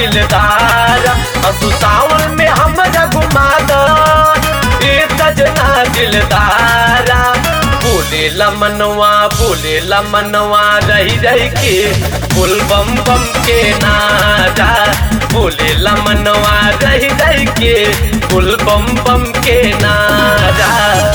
दिलदारा असु सावन में हमरा घुमा द ए सजना दिलदारा बोले मनवा बोले मनवा रही रही के फुल बम बम के नारा बोले मनवा रही रही के फुल बम बम के नारा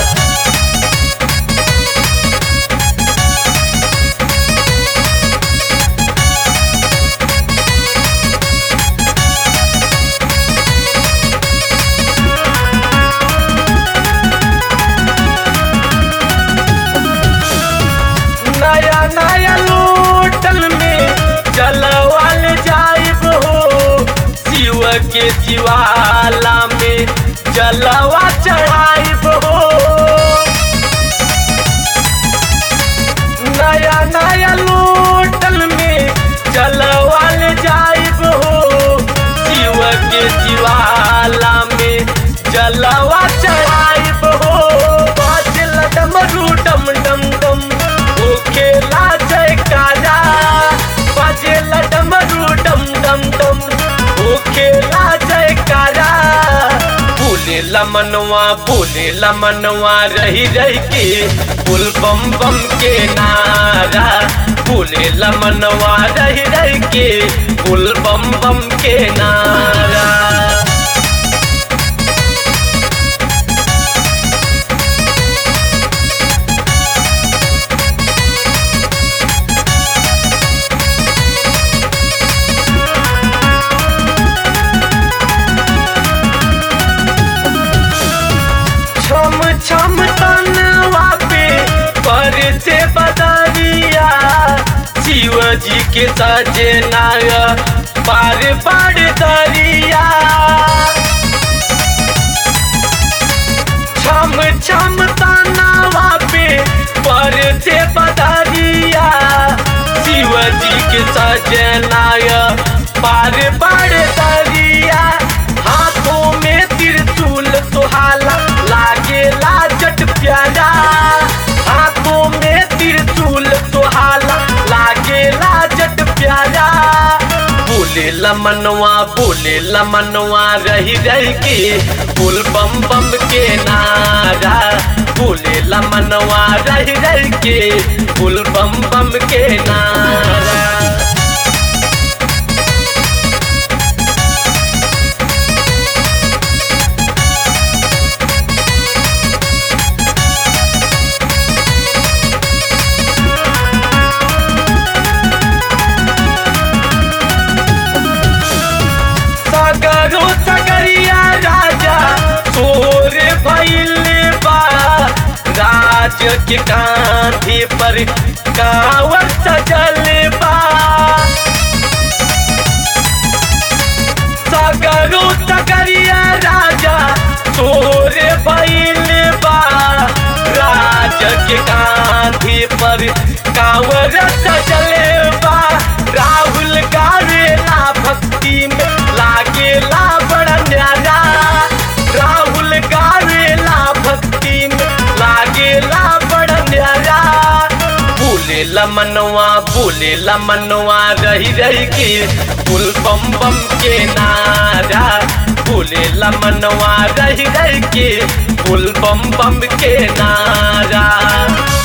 नया नया लोटल में जलवाल जाइब हो शिव के शिवाला में जलवा चढ़ाइब हो नया नया लोटल में जलवाल जाइब हो शिव के शिवाला में जलवा चढ़ाइब हो बाजल डमरू डम डम डम ओ खेला जयकारा बाजल डमरू डम डम डम ओ खेला जयकारा बोले मनवा बोले मनवा रही रही के फुल बम बम के नारा बोले मनवा रही रही के फुल बम बम के नारा छम छम तनवा पे पर से बदरिया शिव जी के सजनाय पार पार दरिया छम छम तनवा पे पर से बदरिया शिव जी के सजनाय पार पार दरिया हाथों में त्रिशूल सुहाला लागेला जट प्यारा हाथों में त्रिशूल सुहाला लागेला जट प्यारा बोले मनवा बोले मनवा रही रही के फुल बम बम के नारा बोले मनवा रही रही के फुल बम बम के नारा सगरो सगरिया राजा तोर भइल बा राज के कांधे पर कावर सजल बा सगरो सगरिया राजा तोर भइल बा राज के कांधे पर कावर सजल बा राहुल गावेला भक्ति में लागेला बड़ा न्यारा राहुल गावेला भक्ति में लागेला बड़ा न्यारा बोले मनवा बोले मनवा रही रही के फुल बम बम के नारा बोले मनवा रही रही के फुल बम बम के नारा